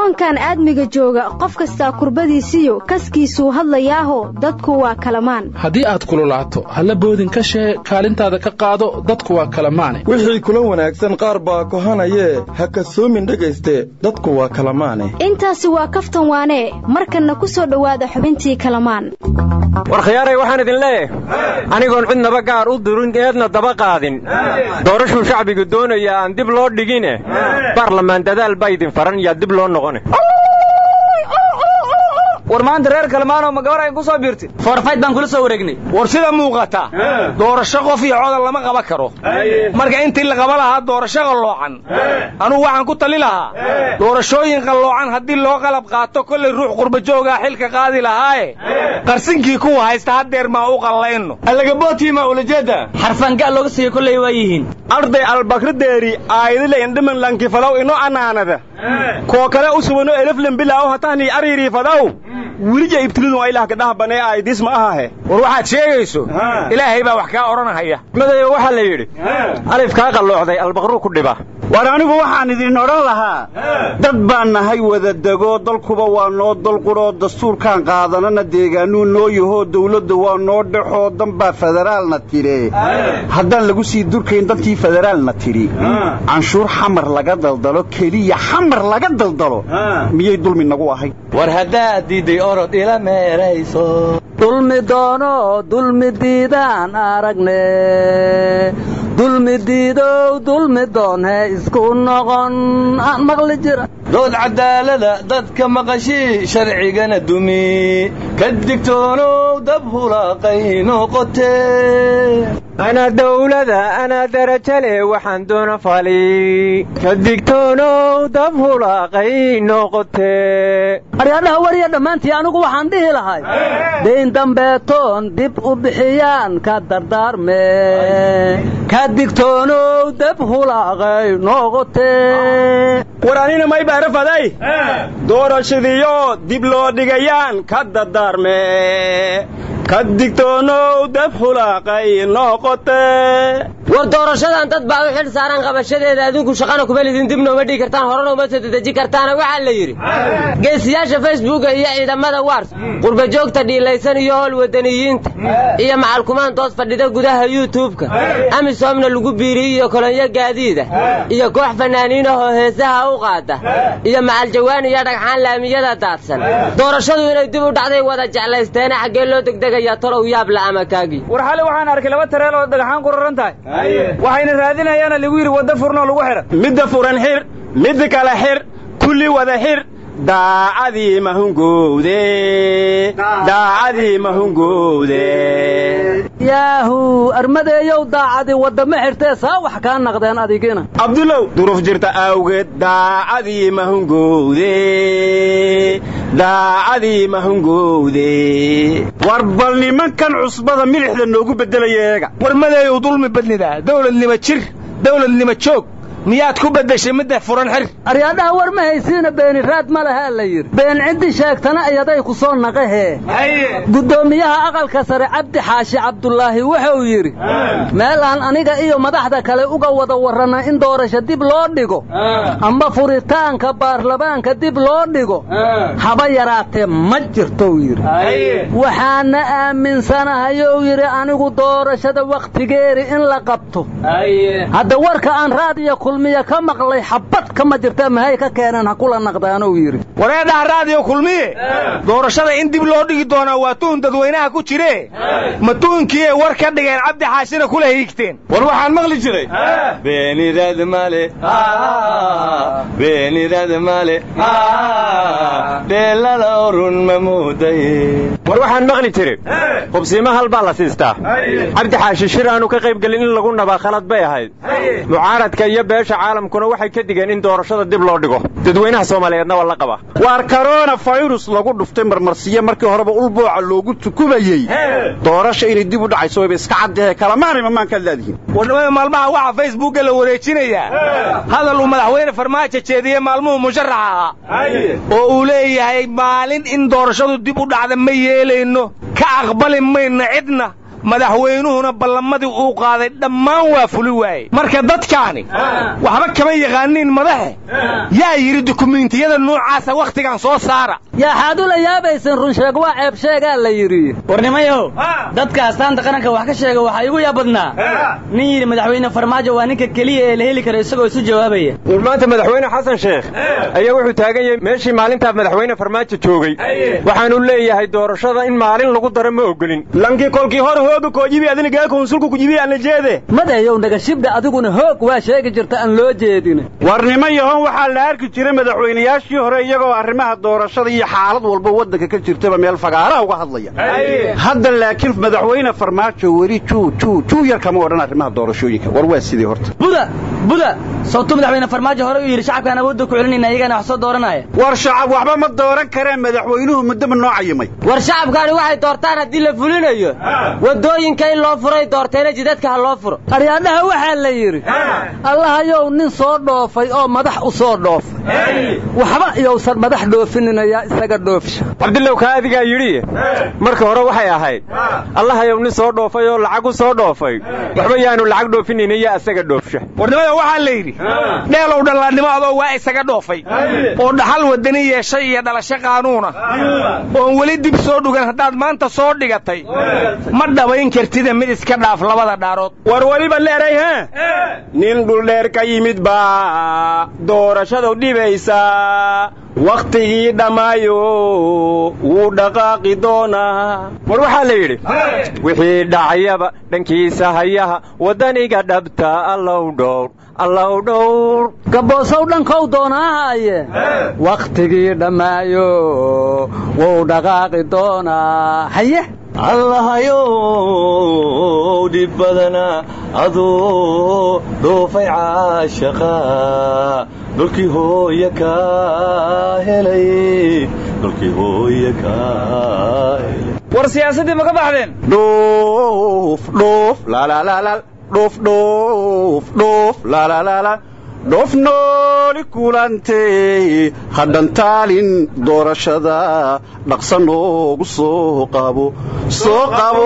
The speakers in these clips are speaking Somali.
koonkan aadmiga jooga qof kastaa kurbadiisiyo kaskiisuu hadlayaaho dadku waa kalamaan haddii aad kululaato halla boodin ka shee kaalintaada ka qaado dadku waa kalamaane wixii kula wanaagsan qaar baa kohanayee ha kasoomin dhegayste dadku waa kalamaane intaasi waa kaftan waanee markanna ku soo dhowaada xubintii kalamaan war khiyaaray waxaan idin leeyahay anigoon cidnaba gaar u durin eedna daba qaadin doorashuu shacbigu doonaya aan dib loo dhigine baarlamaan dadaal baa idin faran yaa dib loo noqone war maanta reer kalmaanoo ma gabar ay ku soo biirtay foorfayd baan kula soo wareegnay war sida muuqata doorasho qof iyo codan lama qaba karo marka intii la qaba lahaa doorasho qalloocan anugu waxaan ku tali lahaa doorashooyin qalloocan haddii loo qalab qaato kollay ruux qurbajoogaa xilka qaadi lahaaye qarsinkii kuwa haysta haddeer maa u qallayno allagabootiima ulajeeda xarfaangaa looga siiya kollay waa yihiin arday albakrideeri aayadile indhiman lankifadaw ino anaanada koo kale u subano eleflen bilaaw hatahni ariiriifadaw welija ibtilidun aylah kadhaha banee aaydiis ma ahahe war waxaad sheegayso ilaahay baa wax kaa odhanahaya madayo waxaa la yidhi alif kaa qalloocday albaqruu ku dhiba war anigu waxaan idin odhan lahaa dad baan nahay wada dego dalkuba waa noo dalqudhoo dastuurkaan qaadanana deegaanuu noo yahoo dawladda waa noo dhexoo danbaa federaalna tidhe haddaan lagu sii durkayn dadkii federaalna tidhi canshuur xamar laga daldalo keliya xamar laga daldalo miyay dulmi nagu ahay war haddaad diidday orod ila meerayso dulmi doono dulmi diidaan aragne dulmi diidow dulmi doonhe isku noqon aan maqli jira dood cadaalada dadka maqashii sharcigana dumi ka digtoonow dab hulaaqay noqote anaa dawlada anaa daraja leh waxaan doona fali ka digtoonow dab hulaaqay noqote aryaadhaha wariya dhammaantii anigu waxaan dhihi lahay dayn dambeetoon dib u bixiyaan ka dardaarme ka digtoonow dab hulaaqay noqote war anina may baarafaday doorashadiyo dib loo dhigayaan ka dardaarme ka digtoonow dab hulaaqay noqote war doorashadan dad baa u xil saaran qabashadeeda adinku shaqana kuma lidin dibna uma dhigi kartaan horena uma soo dedeji kartaana waxaa la yidhi geesiyaasha facebooka iyo ciidamada wars qurbajoogta dhiilaysan iyo howl wadaniyiinta iyo macalkumaan toos fadhida gudaha yuutubka amisoomna lagu biiriyey iyo kolonyo gaadiida iyo koox fanaaniin ahoo heesaha u qaada iyo macaljawaan iyo dhagxaan laamiyada daadsan doorashadu inay dib u dhacday wada jeclaysteena xaggee loo degdegayaa tolow yaab la'ama kaagii war xali waxaan arkay laba tareel oo dhagaxaan ku raran tahay waxayna raadinayaana lagu yidhi wadda furnoo lagu xidhan midda furan xir midda kale xir kulli wada xir daacadii mahungowde daacadii mahungowde yaahu armadeeyow daacadii waddama xirtee saa wax kaa naqdeen adigina cabdulow duruf jirta awgeed daacadii mahungowde daacadii mahungowde war bal nimankan cusbada milixda noogu beddelaya eega war madeeyow dulmi badnida dawladnimo jir dawladnimo joog miyaad ku beddeshay midda furan xir aryaadhaha war ma haysiina beeni raad ma lahaa la yidhi been ciddi sheegtana iyaday ku soo naqahee guddoomiyaha aqalka sare cabdi xaashi cabdulaahi wuxuu yidhi meel aan aniga iyo madaxda kale uga wada warranna in doorasho dib loo dhigo amba furitaanka baarlamaanka dib loo dhigo haba yaraatee ma jirtou yidhi waxaana aaminsanahayow yidhi anigu doorashada wakhtigeeri in la qabto hadda warka aan raadiyo kulmiya ka maqlay xabad kama jirta mahay ka keeneen ha kula naqdaanuu yidhi wareedhaha raadiyo kulmiye doorashada in dib loo dhigi doonaa waa tuhun dadweynaha ku jire ma tuhunkii ay war ka dhigeen cabdi xaashina kula hiigteen war waxaan maqli jiray beenidad male beenidad male dheelada run ma muuday war waxaan maqli jiray hubsiimo hal baa la siistaa cabdi xaashi shir aanu ka qayb gelin in lagu nabaa khalad bay ahayd mucaaradka iyo beesha caalamkuna waxay ka digeen in doorashada dib loo dhigo dadweynaha soomaaliyeedna waa la qabaa waar korona fayrus lagu dhuftay marmarsiye markii horeba ulbooca loogu tukumayey doorasha inay dib u dhacayso wayba iska caddahe kalamaanayma maankaad leedihiin warnimada maalmaha waxaa facebooka la wareejinayaa hadal uu madaxweyne farmaajo jeediyey maalmuhu musharaxa ahaa oo uu leeyahay maalin in doorashadu dib u dhacda ma yeelayno ka aqbali mayno cidna madaxweynuhuna ballamadii uu qaaday dhammaan waa fuli waaye marka dadkaani waxba kama yaqaaniin madaxe yaa yidhi dukumiintiyada noocaasa wakhtigan soo saara yaa xaad u la yaabaysan runsheeg waa ceeb sheegaa la yidhi warnimayow dadka astaanta qaranka wax ka sheega waxaa igu yaabadnaa nin yidhi madaxweyne farmaajo waa ninka keliya ee la heli kara isagoo isu jawaabaya war maanta madaxweyne xasan sheekh ayaa wuxuu taagan yahay meeshii maalintaa madaxweyne farmaajo joogay waxaanu leeyahay doorashada in maalin lagu daro ma ogolin lankii kolkii hor hooga koojibi adinigaa konsulku kujibi ana jeede madeeyow nagashibdha adiguna hoog waa sheegi jirta aan loo jeedin warnimo yahoon waxaa la arki jiray madaxweynayaashii hore iyagoo arrimaha doorashada iyo xaalad walba waddanka ka jirtaba meel fagaaraha uga hadlaya hadda laakiin madaxweyne farmaajo weli juu juu juu yar kama odhan arrimaha doorashooyinka war waa sidii horta buda buda sawtu madaxweyne farmaajo hore u yidhi shacabkaan awoodda ku celinayna iyagana wax soo dooranaya war shacab waxba ma dooran kareen madaxweynuhu muddaba noo cayimay war shacabkaani waxay doortaan haddii la fulinayo waddooyinka in loo furay doorteena jidadka ha loo furo qaryaadhaha waxaa la yidhi allahayow nin soo dhoofay oo madax u soo dhoofay waxba iyousan madax dhoofininayaa isaga dhoofsha cabdillow kaa adigaa yidhi marka hore waxay ahayd allahayow nin soo dhoofay oo lacag u soo dhoofay waxba yaanu lacag dhoofinayna iyo asaga dhoofsha warnimada waxaa la yidhi dheelow dhallaannimo adoo waa isaga dhoofay oo dhaxal wadani yeeshay iyo dhalasho qaanuuna oon weli dib soo dhugan haddaad maanta soo dhigatay ma dhabayn kartida mid iska dhaaf labada dhaarood war weliba leeray he nin dhuldheer ka yimid baa doorashadu dhibaysa wakhtigii dhammaayo wuu dhaqaaqi doonaa war waxaa la yidhi wixii dhacayaba dhankiisa hayaha waddaniga dhabta allow dhowr allow dhowr gaboosow dhankow doonaahaye wakhtigii dhammaayo wuu dhaqaaqi doonaa haye allahayow dhib badana aduu dhoofay caashaqa dhulkii hooya kaa helay dhulkii hooya kaa helay war siyaasaddii ma ka baxdeen dhuuf dhuuf laalaalaalal dhuuf dhuuf dhuuf laalaalaalal dhoof nooli kulantay hadhantaalin doorashada dhaqsa noogu soo qabo soo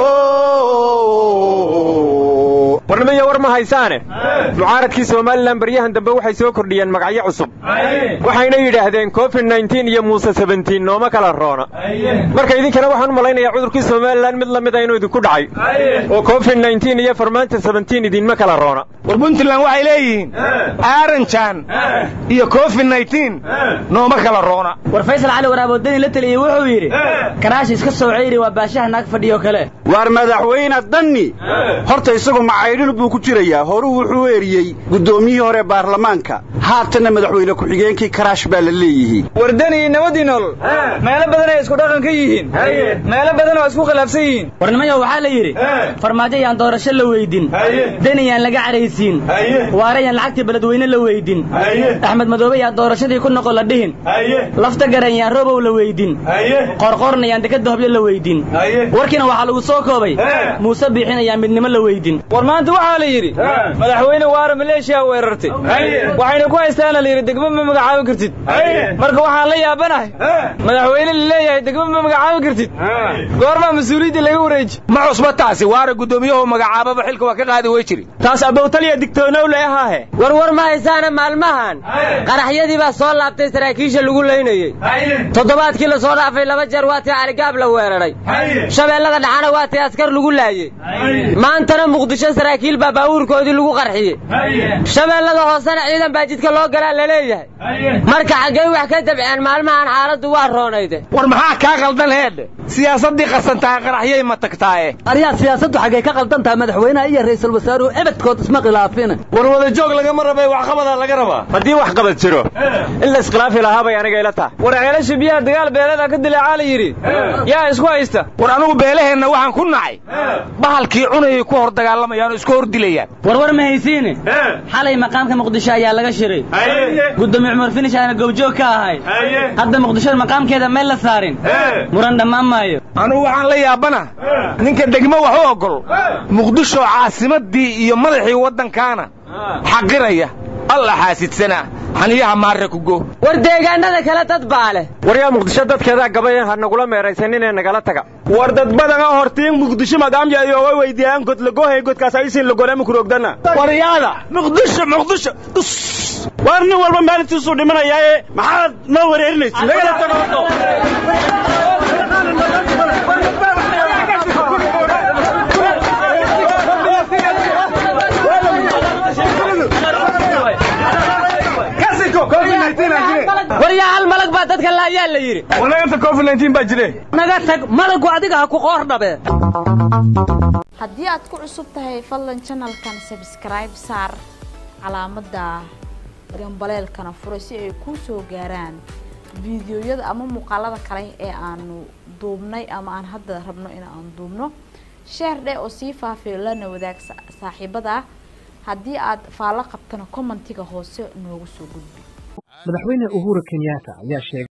qabo warnimaya war ma haysaane mucaaradkii somalilan baryahan dambe waxay soo kordhiyeen magacyo cusub waxayna yidhaahdeen covid nneteen iyo muuse sebentiin nooma kala roona marka idinkana waxaan u malaynayaa cudurkii somalilan mid la mida inuu idinku dhacay oo covid nneteen iyo farmaanta sebentiin idinma kala roona war puntland waxay leeyihiin aaranjan iyo covid nneteen nooma kala roona war faysal cali waraabodani la teliyey wuxuu yidhi karaashi iska soo ceyri waa baashaha naag fadhiyo kale waar madaxweyne danni horta isagu macaydhin buu ku jirayaa horuu wuxuu eriyey guddoomiyihii hore baarlamaanka haatanna madaxweyne ku-xigeenkii karaash baa la leeyihiin wardani nabadii nolol meelo badan ay isku dhaqan ka yihiin meelo badan oo isku khilaafsan yihiin warnimayo waxaa la yidhi farmaajo yaan doorasho la weydin deni yaan laga caraysiin waare yaan lacagtii beledweyne la weydin axmed madoobe yaan doorashadii ku noqon la dhihin lafta garan yaan roobow la weydin qorqorna yaan dekada hobyo la weydin warkiina waxaa lagu soo koobay muuse biixin ayaan midnimo la weydin war maanta waxaa la yidhi madaxweyne waara maleeshiya weerartay waxayna ku haystaana la yidhi degmo ma magacaabi kartid marka waxaan la yaabanahay madaxweyne la leeyahay degmo ma magacaabi kartid goormaa mas-uuliyaddii laga wareeji ma cusba taasi waara guddoomiyahu magacaababa xilka waa ka qaadi wey jiri taas abowtaliya digtoonow leehaahe war war ma haysaana maalmahan qaraxyadii baa soo laabtay saraakiisha lagu laynayey toddobaadkii la soo dhaafay laba jeer waa tii caligaab la weeraray shabeellada dhaxana waa tii askar lagu laayey maantana muqdisho saraakiil baa baabuurkoodii lagu qarxiyey shabeellada hoosena ciidan baa jidka loo galaa la leeyahay marka xaggay wax ka dabceen maalmahan xaaladdu waa roonayde war maxaa kaa qaldan heedhe siyaasaddii qasantahay qaraxyay ma tagtaaye aryaa siyaasaddu xaggay ka qaldan tahay madaxweynaha iyo ra'iisul wasaaruhu ebedkood isma khilaafina war wada joog lagama rabay waxqabadaa laga rabaa haddii wax qabad jiro in la iskhilaafi lahaa bay aniga ila tahay war ceelasha biyaha dagaal beelada ka dilaacaa la yidhi yaa isku haysta war anugu beelaheenna waxaan ku nacay bahalkii cunayay ku hor dagaalamayaan oo isku hor dilayaan war war ma haysiine xalay maqaamka muqdisho ayaa laga shiray gudoomiye cumar finish aana goobjoog ka ahay hadda muqdisho maqaamkeeda meel la saarin muran dhammaan maayo anugu waxaan la yaabana ninka degmo wax u ogol muqdisho caasimadii iyo madaxii waddankaana xaqiraya alla xaasidsana xaniyaha maarre ku go war deegaanada kale dad baa leh waryaa muqdisho dadkeedaa gabay ha nagula meeraysaninee nagala taga war dad badan oo hortiin muqdisho madaamya iyooga weydiiyaan godlagohay godkaas aysin lagorama kurogdana waryaada muqdisho muqdisho war nin walba maalintiisuu dhimanayaaye maxaad noo wareerinaysa nagala tago waryaa hal malag baa dadka laayaa la yidhi walaganta covid baa jire naga tag malagu adiga ha ku qoor dhabe haddii aad ku cusub tahay fadlan janalkan sabskribe saar calaamadda gambaleelkana fura si ay kuu soo gaaraan fiidiyoyada ama muuqaalada kale ee aanu duubnay ama aan hadda rabno in aan duubno sheer dheh oo sii faafiyo lana wadaag saaxiibada haddii aad faallo qabtana commentiga hoose noogu soo gudbi madaxweyne uhuru kenyatta ayaa sheegay